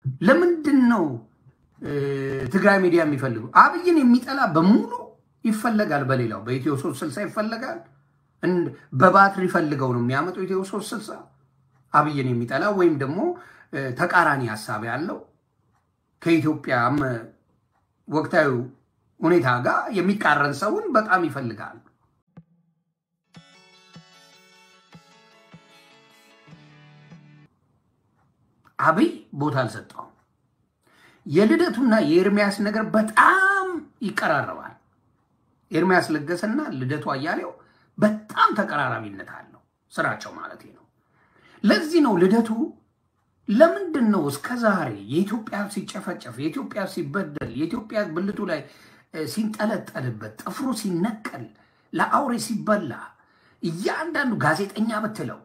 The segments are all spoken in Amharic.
ለምንድን ነው ትግራይ ሚዲያ የሚፈልጉ? አብይን የሚጠላ በሙሉ ይፈለጋል። በሌላው በኢትዮ ሶስት ስልሳ ይፈለጋል። በባትሪ ፈልገው ነው የሚያመጡ ኢትዮ ሶስት ስልሳ አብይን የሚጠላ ወይም ደግሞ ተቃራኒ ሀሳብ ያለው ከኢትዮጵያ ወቅታዊ ሁኔታ ጋር የሚቃረን ሰውን በጣም ይፈልጋል። አብይ ቦታ አልሰጠውም። የልደቱና የኤርሚያስ ነገር በጣም ይቀራረባል። ኤርሚያስ ለገሰና ልደቱ አያሌው በጣም ተቀራራቢነት አለው ስራቸው ማለት ነው። ለዚህ ነው ልደቱ ለምንድን ነው እስከ ዛሬ የኢትዮጵያ ሲጨፈጨፍ፣ የኢትዮጵያ ሲበደል፣ የኢትዮጵያ ብልቱ ላይ ሲንጠለጠልበት፣ ጥፍሩ ሲነቀል፣ ለአውሬ ሲበላ እያንዳንዱ ጋዜጠኛ ብትለው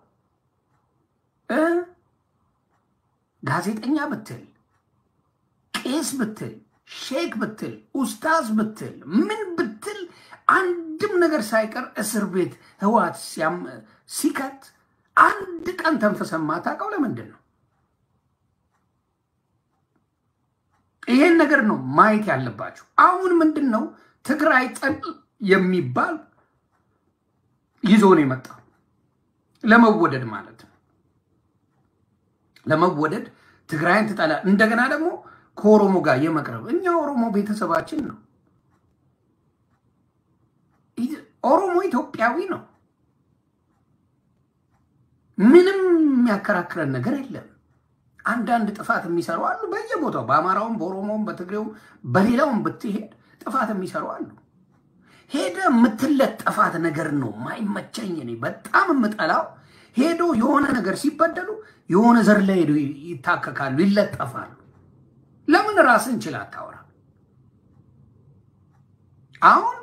ጋዜጠኛ ብትል ቄስ ብትል ሼክ ብትል ኡስታዝ ብትል ምን ብትል አንድም ነገር ሳይቀር እስር ቤት ህዋት ሲከት አንድ ቀን ተንፈሰን ማታውቀው ለምንድን ነው? ይሄን ነገር ነው ማየት ያለባችሁ። አሁን ምንድን ነው ትግራይ ጠል የሚባል ይዞ ነው የመጣው ለመወደድ ማለት ነው። ለመወደድ ትግራይን ትጠላ እንደገና ደግሞ ከኦሮሞ ጋር የመቅረብ እኛ ኦሮሞ ቤተሰባችን ነው። ኦሮሞ ኢትዮጵያዊ ነው። ምንም የሚያከራክረን ነገር የለም። አንዳንድ ጥፋት የሚሰሩ አሉ በየቦታው በአማራውም፣ በኦሮሞውም፣ በትግሬውም በሌላውም ብትሄድ ጥፋት የሚሰሩ አሉ። ሄደ የምትለጠፋት ነገር ነው ማይመቸኝ። እኔ በጣም የምጠላው ሄዶ የሆነ ነገር ሲበደሉ የሆነ ዘር ላይ ሄዶ ይታከካሉ፣ ይለጠፋሉ። ለምን ራስን ችል አታወራ? አሁን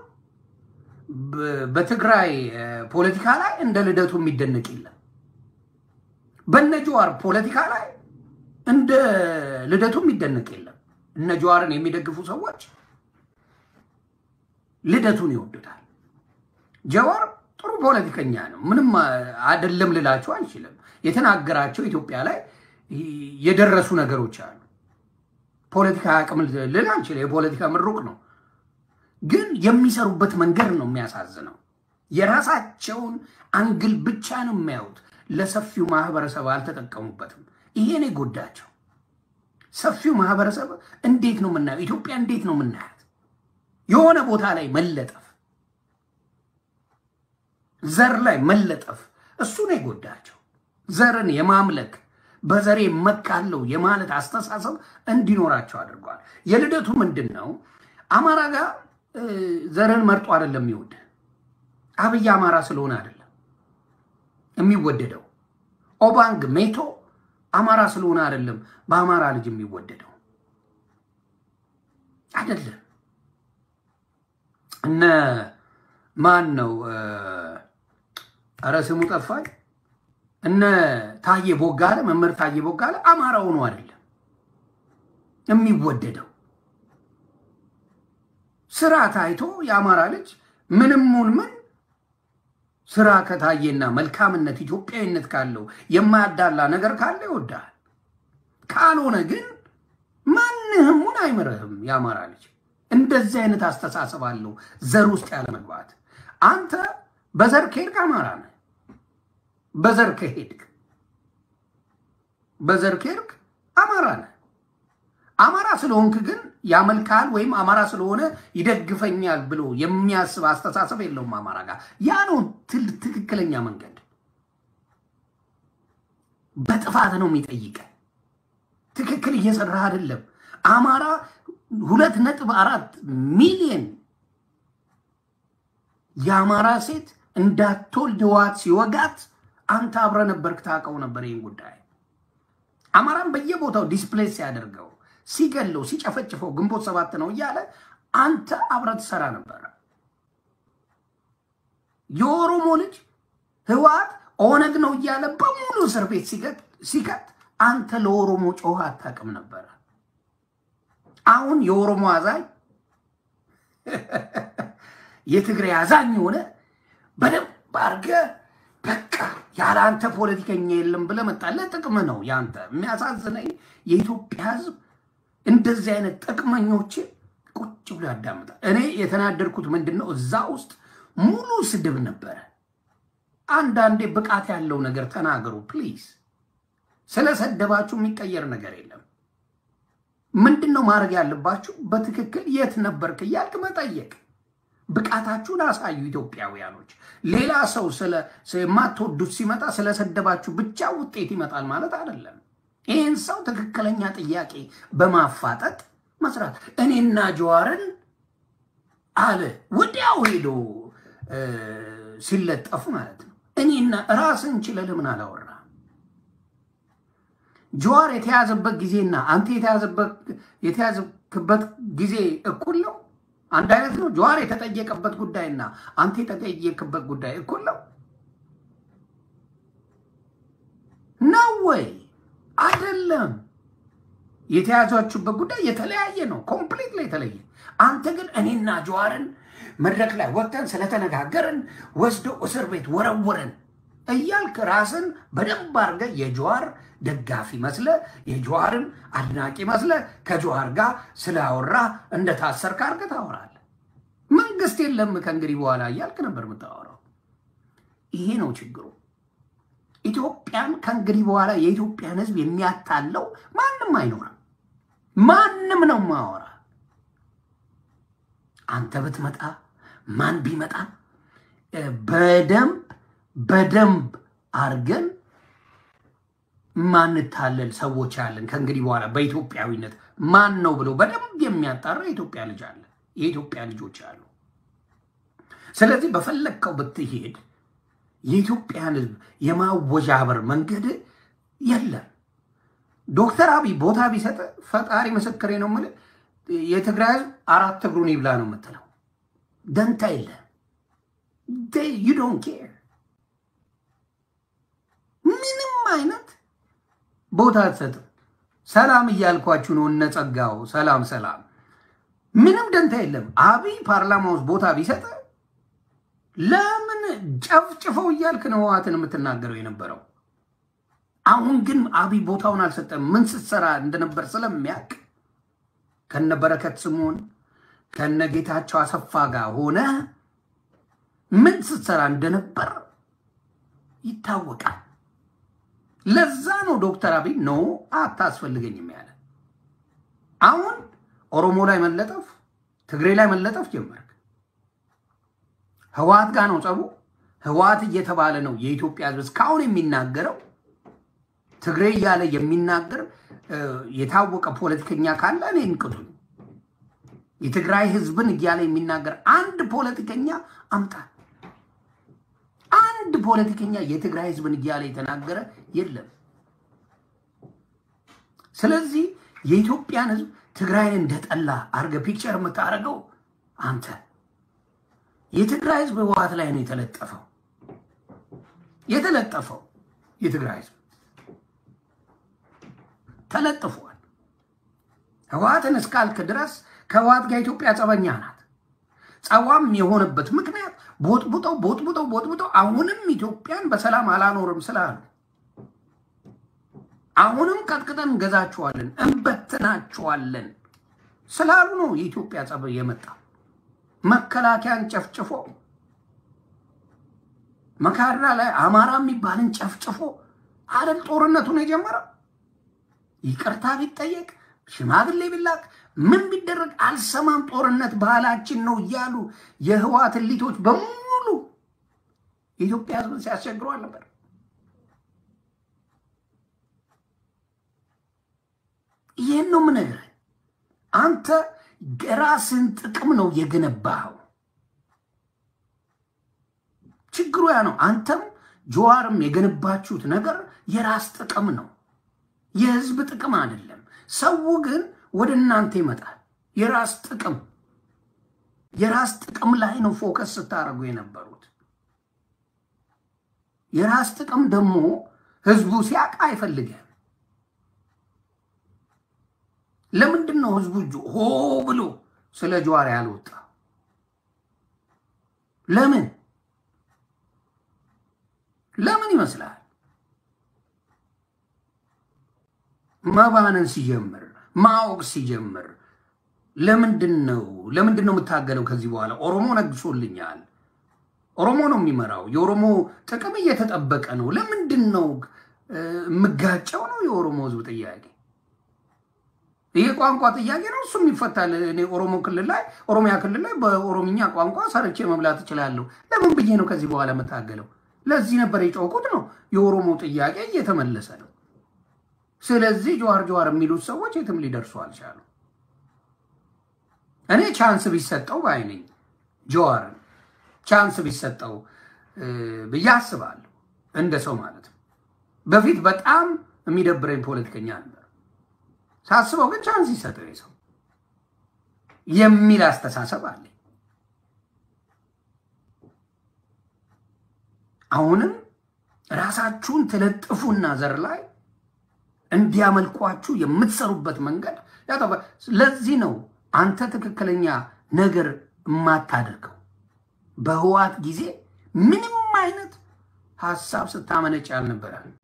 በትግራይ ፖለቲካ ላይ እንደ ልደቱ የሚደነቅ የለም። በነ ጀዋር ፖለቲካ ላይ እንደ ልደቱ የሚደነቅ የለም። እነ ጀዋርን የሚደግፉ ሰዎች ልደቱን ይወዱታል። ጀዋር ጥሩ ፖለቲከኛ ነው፣ ምንም አይደለም ልላቸው አንችልም። የተናገራቸው ኢትዮጵያ ላይ የደረሱ ነገሮች አሉ። ፖለቲካ አቅም ልል አንችልም። የፖለቲካ ምሩቅ ነው፣ ግን የሚሰሩበት መንገድ ነው የሚያሳዝነው። የራሳቸውን አንግል ብቻ ነው የሚያዩት። ለሰፊው ማህበረሰብ አልተጠቀሙበትም። ይሄን የጎዳቸው ሰፊው ማህበረሰብ እንዴት ነው የምናየው? ኢትዮጵያ እንዴት ነው የምናያት? የሆነ ቦታ ላይ መለጠፍ፣ ዘር ላይ መለጠፍ፣ እሱ ነው የጎዳቸው። ዘርን የማምለክ በዘሬ መካለው የማለት አስተሳሰብ እንዲኖራቸው አድርጓል። የልደቱ ምንድን ነው? አማራ ጋር ዘርን መርጦ አይደለም የሚወድ አብይ አማራ ስለሆነ አይደለም የሚወደደው ኦባንግ ሜቶ አማራ ስለሆነ አይደለም በአማራ ልጅ የሚወደደው አይደለም። እነ ማን ነው ኧረ ስሙ ጠፋኝ። እነ ታዬ ቦጋለ መምህር ታዬ ቦጋለ አማራ ሆኖ አይደለም የሚወደደው። ስራ ታይቶ የአማራ ልጅ ምንም ምን ምን ስራ ከታየና መልካምነት ኢትዮጵያዊነት ካለው የማያዳላ ነገር ካለ ይወዳል። ካልሆነ ግን ማንህሙን አይምርህም። የአማራ ልጅ እንደዚህ አይነት አስተሳሰብ አለው፣ ዘር ውስጥ ያለ መግባት። አንተ በዘር ከሄድክ አማራ ነህ። በዘር ከሄድክ በዘር ከሄድክ አማራ ነህ። አማራ ስለሆንክ ግን ያመልካል ወይም አማራ ስለሆነ ይደግፈኛል ብሎ የሚያስብ አስተሳሰብ የለውም አማራ ጋር። ያ ነው ትክክለኛ መንገድ። በጥፋት ነው የሚጠይቀ ትክክል እየሰራህ አይደለም። አማራ ሁለት ነጥብ አራት ሚሊዮን የአማራ ሴት እንዳትወልድ ህወሓት ሲወጋት አንተ አብረህ ነበርክ፣ ታውቀው ነበር ይህን ጉዳይ። አማራን በየቦታው ዲስፕሌስ ሲያደርገው ሲገለው ሲጨፈጭፈው ግንቦት ሰባት ነው እያለ አንተ አብረህ ትሰራ ነበረ። የኦሮሞ ልጅ ህወሓት ኦነግ ነው እያለ በሙሉ እስር ቤት ሲከት አንተ ለኦሮሞ ጮኸ አታውቅም ነበረ። አሁን የኦሮሞ አዛኝ የትግራይ አዛኝ ሆነ በደንብ አድርገህ በቃ ያለ አንተ ፖለቲከኛ የለም ብለህ መጣ። ለጥቅም ነው ያንተ። የሚያሳዝነኝ የኢትዮጵያ ሕዝብ እንደዚህ አይነት ጥቅመኞችን ቁጭ ብሎ ያዳምጣል። እኔ የተናደድኩት ምንድን ነው እዛ ውስጥ ሙሉ ስድብ ነበረ። አንዳንዴ ብቃት ያለው ነገር ተናገሩ ፕሊዝ። ስለሰደባችሁ የሚቀየር ነገር የለም። ምንድን ነው ማድረግ ያለባችሁ? በትክክል የት ነበርክ እያልክ መጠየቅ። ብቃታችሁን አሳዩ ኢትዮጵያውያኖች። ሌላ ሰው የማትወዱት ሲመጣ ስለሰደባችሁ ብቻ ውጤት ይመጣል ማለት አይደለም። ይህን ሰው ትክክለኛ ጥያቄ በማፋጠጥ መስራት እኔና ጀዋርን አለ ወዲያው ሄዶ ሲለጠፉ ማለት ነው። እኔና ራስን ችለህ ለምን አላወራ? ጀዋር የተያዘበት ጊዜና አንተ የተያዘክበት ጊዜ እኩል ነው? አንድ አይነት ነው? ጀዋር የተጠየቀበት ጉዳይና አንተ የተጠየቅበት ጉዳይ እኩል ነው ነው ወይ? አይደለም። የተያዛችሁበት ጉዳይ የተለያየ ነው፣ ኮምፕሊት ላይ የተለየ። አንተ ግን እኔና ጀዋርን መድረክ ላይ ወጥተን ስለተነጋገርን ወስደው እስር ቤት ወረወረን እያልክ ራስን በደንብ አድርገህ የጀዋር ደጋፊ መስለ የጀዋርን አድናቂ መስለ ከጀዋር ጋር ስላወራ እንደታሰርክ አድርገህ ታወራለህ። መንግስት የለም ከእንግዲህ በኋላ እያልክ ነበር የምታወራው። ይሄ ነው ችግሩ። ኢትዮጵያን ከእንግዲህ በኋላ የኢትዮጵያን ሕዝብ የሚያታለው ማንም አይኖርም። ማንም ነው ማወራ። አንተ ብትመጣ ማን ቢመጣ በደንብ በደንብ አርገን ማንታለል ሰዎች አለን። ከእንግዲህ በኋላ በኢትዮጵያዊነት ማን ነው ብሎ በደንብ የሚያጣራ የኢትዮጵያ ልጅ አለ፣ የኢትዮጵያ ልጆች አሉ። ስለዚህ በፈለግከው ብትሄድ የኢትዮጵያን ህዝብ የማወዣበር መንገድ የለም። ዶክተር አብይ ቦታ ቢሰጥ ፈጣሪ ምስክሬ ነው የምልህ የትግራይ ህዝብ አራት እግሩን ይብላ ነው የምትለው። ደንታ የለ ዩ ዶንት ኬር ምንም አይነት ቦታ አትሰጥም። ሰላም እያልኳችሁ ነው እነ ጸጋው ሰላም ሰላም፣ ምንም ደንታ የለም። አብይ ፓርላማ ውስጥ ቦታ ቢሰጥ ለምን ጨፍጭፈው እያልክ ነው ህወሓትን የምትናገረው የነበረው። አሁን ግን አብይ ቦታውን አልሰጠም። ምን ስትሰራ እንደነበር ስለሚያውቅ ከነ በረከት ስምኦን ከነ ጌታቸው አሰፋ ጋር ሆነ ምን ስትሰራ እንደነበር ይታወቃል። ለዛ ነው ዶክተር አብይ ኖ አታስፈልገኝም ያለ። አሁን ኦሮሞ ላይ መለጠፍ፣ ትግሬ ላይ መለጠፍ ጀመርክ። ህወሓት ጋር ነው ጸቡ። ህወሓት እየተባለ ነው የኢትዮጵያ ህዝብ እስካሁን የሚናገረው። ትግሬ እያለ የሚናገር የታወቀ ፖለቲከኛ ካለ እኔ እንቅጡኝ። የትግራይ ህዝብን እያለ የሚናገር አንድ ፖለቲከኛ አምጣ። አንድ ፖለቲከኛ የትግራይ ህዝብን እያለ የተናገረ የለም። ስለዚህ የኢትዮጵያን ህዝብ ትግራይን እንደጠላ አርገ ፒክቸር የምታደርገው አንተ። የትግራይ ህዝብ ህወሓት ላይ ነው የተለጠፈው የተለጠፈው የትግራይ ህዝብ ተለጥፏል። ህወሓትን እስካልክ ድረስ ከህወሓት ጋር ኢትዮጵያ ጸበኛ ናት። ጸዋም የሆነበት ምክንያት ቦጥቡጠው ቦጥቡጠው ቦጥቡጠው አሁንም ኢትዮጵያን በሰላም አላኖርም ስላሉ አሁንም ቀጥቅጠን እንገዛችኋለን እንበትናችኋለን ስላሉ ነው የኢትዮጵያ ጸብ የመጣ መከላከያን ጨፍጭፎ መካድራ ላይ አማራ የሚባልን ጨፍጭፎ አደል ጦርነቱን የጀመረው። ይቅርታ ቢጠየቅ ሽማግሌ ቢላክ ምን ቢደረግ አልሰማም፣ ጦርነት ባህላችን ነው እያሉ የህወሓት እሊቶች በሙሉ የኢትዮጵያ ህዝብን ሲያስቸግሩ አልነበር? ይህን ነው የምነግርህ። አንተ የራስን ጥቅም ነው የገነባኸው። ችግሩ ያ ነው። አንተም ጀዋርም የገነባችሁት ነገር የራስ ጥቅም ነው፣ የህዝብ ጥቅም አይደለም። ሰው ግን ወደ እናንተ ይመጣል። የራስ ጥቅም የራስ ጥቅም ላይ ነው ፎከስ ስታደርጉ የነበሩት። የራስ ጥቅም ደግሞ ህዝቡ ሲያውቅ አይፈልግም። ለምንድን ነው ህዝቡ ሆ ብሎ ስለ ጀዋር ያልወጣ? ለምን ለምን ይመስላል? መባነን ሲጀምር ማወቅ ሲጀምር ለምንድን ነው ለምንድን ነው የምታገለው? ከዚህ በኋላ ኦሮሞ ነግሶልኛል፣ ኦሮሞ ነው የሚመራው፣ የኦሮሞ ጥቅም እየተጠበቀ ነው። ለምንድን ነው የምጋጨው? ነው የኦሮሞ ህዝብ ጥያቄ። ይሄ ቋንቋ ጥያቄ ነው፣ እሱም ይፈታል። እኔ ኦሮሞ ክልል ላይ ኦሮሚያ ክልል ላይ በኦሮምኛ ቋንቋ ሰርቼ መብላት እችላለሁ። ለምን ብዬ ነው ከዚህ በኋላ የምታገለው? ለዚህ ነበር የጮኩት። ነው የኦሮሞ ጥያቄ እየተመለሰ ነው። ስለዚህ ጀዋር ጀዋር የሚሉት ሰዎች የትም ሊደርሱ አልቻሉ። እኔ ቻንስ ቢሰጠው ባይ ነኝ። ጀዋርን ቻንስ ቢሰጠው ብዬ አስባለሁ፣ እንደ ሰው ማለት ነው። በፊት በጣም የሚደብረኝ ፖለቲከኛ ነበር። ሳስበው ግን ቻንስ ይሰጠው ሰው የሚል አስተሳሰብ አለኝ። አሁንም ራሳችሁን ትለጥፉና ዘር ላይ እንዲያመልኳችሁ የምትሰሩበት መንገድ ለዚህ ነው አንተ ትክክለኛ ነገር የማታደርገው። በህዋት ጊዜ ምንም አይነት ሀሳብ ስታመነጭ አልነበረም።